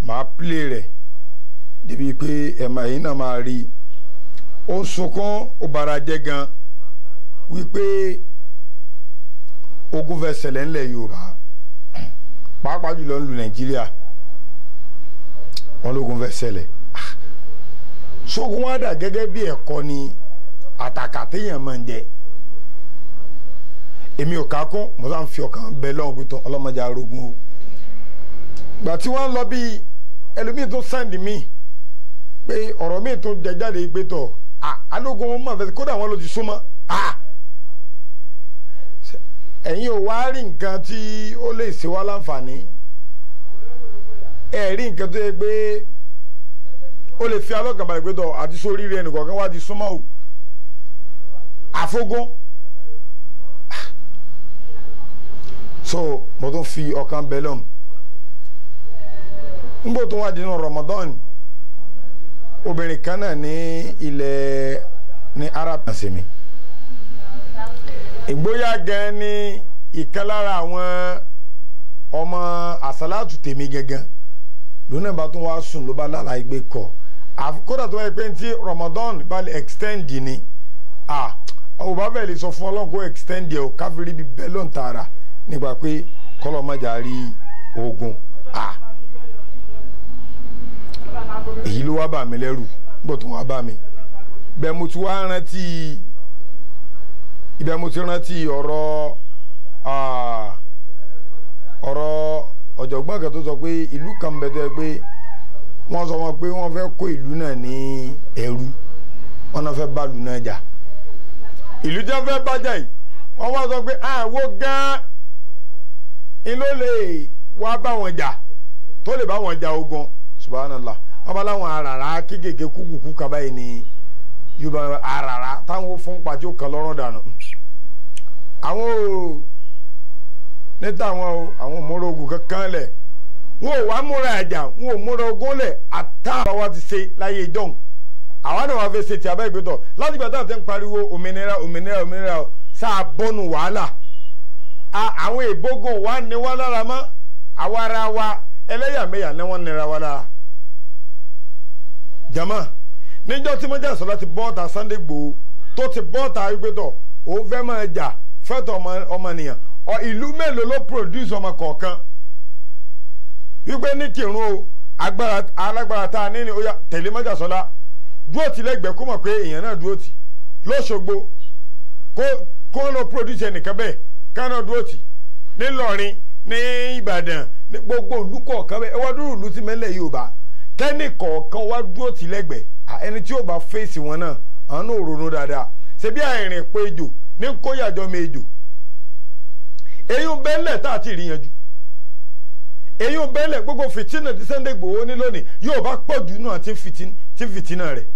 màá plé rẹ̀ débi pé ẹ̀ma yìí náà máa rí ó ń sunkún ó bara jẹ́ gan wípé ogun fẹ́ ṣẹlẹ̀ ńlẹ̀ Yorùbá pàápàá jùlọ ńlu Nàìjíríà wọn lógun fẹ́ ṣẹlẹ̀ sógun wá dà gẹ́gẹ́ bí ẹ̀kọ́ ni àtàkà téèyàn máa ń jẹ èmi ò ká kún mo sá ń fi ọkàn bẹ lọ́wọ́ pé tán ọlọ́mọdé arógun o gbà tí wọ́n lọ bí ẹlòmíì tó sẹ́ndì mí pé ọ̀rọ̀ míì tó jẹ jáde pé tọ̀ alógun wọn máa fẹ́ kódà wọn ló ti súnmọ́ ẹ̀yin ò wá rí nǹkan tí ó lè ṣe wá láǹfààní ẹ̀ rí nǹkan tó yẹ pé ó lè fi alọ́kànbalẹ̀ pé tọ̀ àti sórí rẹ̀ nìkọ̀ọ̀kan wá ti súnmọ́ o àfogún so mo tún fi ọkàn bẹ lọ́m n bò tó wá dínú Ramadan obìnrin kan náà ní ilẹ̀ ní Arab nasemi ìgbóyà gan ni ìkan lára àwọn ọmọ àsálàtù tèmi gangan lónà bá tún wá sùn ló bá lára igbe kọ kódà tó wáyé pé tí Ramadan bá lè extend ni ah ò bá bẹ́ẹ̀ lè sọ fún ọlọ́run kó extend yẹ o káfíńrí bíi bẹ́ẹ̀ ló ń tààrà nípa pé kọ́lọ́mọjà rí ogun ah èyí ló wá bà mí lẹ́rù nígbà tó wá bà mí bẹ́ẹ̀ mo ti wá rántí ibẹ̀ mo ti rántí ọ̀rọ̀ ọ̀rọ̀ ọ̀jọ̀gbọ́n kan tó sọ pé ìlú kan bẹ̀ tó yẹ pé wọ́n sọ wọn pé wọ́n fẹ́ kó ìlú náà ní ẹrú wọ́n náà fẹ́ bá ìlú náà jà ìlú tí wọ́n fẹ́ bá jà yìí wọ́n wá sọ pé àwo gan-an in ló lè wá bá wọn jà tó lè bá wọn jà ogun subhanallah wọ́n bá láwọn aràrá kéékèèké kúkúkú kaba yìí ní yorùbá aràrá táwọn fún pàtó kan lọ́rùn dànù àwọn ò níta àwọn ò àwọn òmùrò ogun kankan lẹ̀ wọn ò wá múra ẹ̀jà wọn ò múra ogun lẹ̀ àtàwọn wa ti ṣe láyé ìjọ́un àwọn náà wà fẹ́ ṣe ti abẹ́ ìgbẹ́tọ̀ láti gbà táwọn ti ń pariwo òmìnira òmìnira òmìnira sáà bọ́nu wàhálà àwọn ìbógun wa ní wá lára mọ́ àwa ara wa ẹlẹ́yàmẹ̀yà ni wọ́n nira wa lára. jama níjọ́ tí mọ́jà sọ́lá ti bọ́ọ̀tà Sunday Igboho tó ti bọ́ọ̀tà ìgbẹ́tọ̀ òun fẹ́ máa jà fẹ́tọ̀ ọmọnìyàn ìlú mélòó ló produce ọmọ kọ̀ọ̀kan wípé ní kírun o alágbára tá a ní ni ó yá tẹ̀lé mọ́jà sọ́lá dúró tì lẹ́gbẹ̀ẹ́ kó mọ̀ pé èèyàn náà dúró tì lọ́sọ̀gbọ̀ kó kó lọ produce ẹnìkan bẹ́ẹ̀ kánà dúró tì nílọrin ní ìbàdàn ní gbogbo ìlú kọ̀ọ̀kan bẹ́ẹ̀ ẹwà dúró ìlú ti mẹ́lẹ̀ yorùbá kẹ́nì kọ̀ọ̀kan wá dúró tì lẹ́gbẹ̀ẹ́ ẹni tí yóò bá fèsì wọn náà àwọn náà ronú dáadáa ṣebí àìrìn pé ejò ní kóyàjọ mi ejò èyí ń bẹ́lẹ̀ tá a ti rí yanjú èyí ń bẹ́lẹ̀ gbogbo fìtínà tí Sunday Igboho ní lónìí yóò bá pọ̀ jù náà tí fìtínà rẹ̀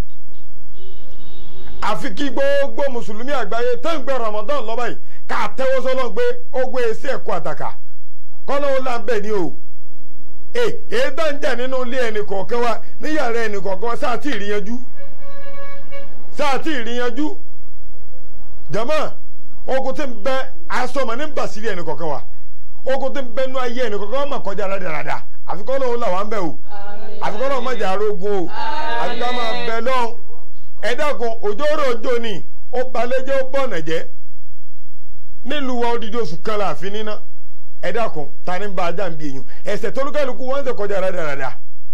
àfi kí gbogbo mùsùlùmí àgbáyé tó ń gbé Ramadan lọ́ba yìí ká tẹ́wọ́ sọ́lọ́ gbé ogun èsì ẹ̀kọ́ àtàkà kọ́nà ó láǹbẹ̀ ni o èyí tó ń jà nínú ilé ẹnì kọ̀ọ̀kan wa níyàrá ẹnì kọ̀ọ̀kan wa sáà tí ì rí yanjú sáà tí ì rí yanjú jama ogun tí ń bẹ asọmọ ní basiri ẹnì kọ̀ọ̀kan wa ogun tí ń bẹ nú ayé ẹnì kọ̀ọ̀kan wa mà kọjá rádaràda àfikọ́ náà ó là wá ń bẹ̀ o àfikọ́ náà má jà arógun o àfikọ́ máa bẹ lọ́hùn ẹ̀dàkùn òjò rò jò ní ó balẹ̀jẹ́ ó bọ̀nà jẹ́ nílùú wa odidi oṣù kan láàfin níná ẹ̀dàkùn ta ni ń ba ajá ń bi èèyàn ẹ̀sẹ̀ tólúkàlùkù wọ́n ń ṣe kọjá rádaràda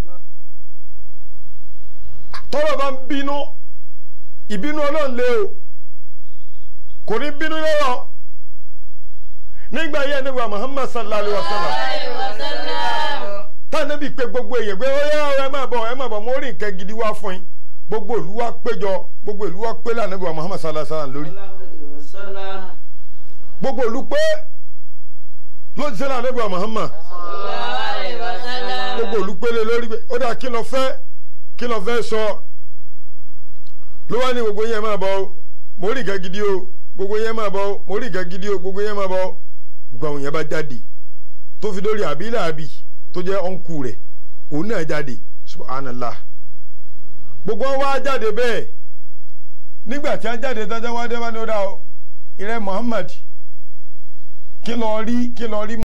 tọ́lọ̀ bá ń bínú ìbínú ọlọ́run lé o kò ní bínú lọ́rọ̀ nígbà yẹn nígbà Muhammad sallallahu alayhi wa sallam táwọn níbi pé gbogbo èèyàn pé ó yá ẹ má bọ̀ ẹ má bọ̀ mo rí nǹkan gidi wá fún yín gbogbo ìlú wa péjọ gbogbo ìlú wa pé lànà ìbò Muhammad sallallahu alaihi wasallam lórí gbogbo ìlú pé lójú sẹ́lá lànà ìbò Muhammad gbogbo ìlú pé lé lórí ó dà kí ló fẹ́ kí ló fẹ́ sọ ló wá ní gbogbo yẹn máa bọ̀ o mo rí ìka gidi o gbogbo yẹn máa bọ̀ o mo rí ìka gidi o gbogbo yẹn máa bọ̀ o gbogbo àwọn yẹn bá jáde tó fi dórí àbí làbí tó jẹ́ ọ̀nkù rẹ̀ òun náà jáde subhanallah gbogbo wọn wá jáde bẹ́ẹ̀ nígbà tí wọn jáde tán tí wọn dé wọn ní ó dá o ìrẹ Muhammad kí lọ rí kí lọ rí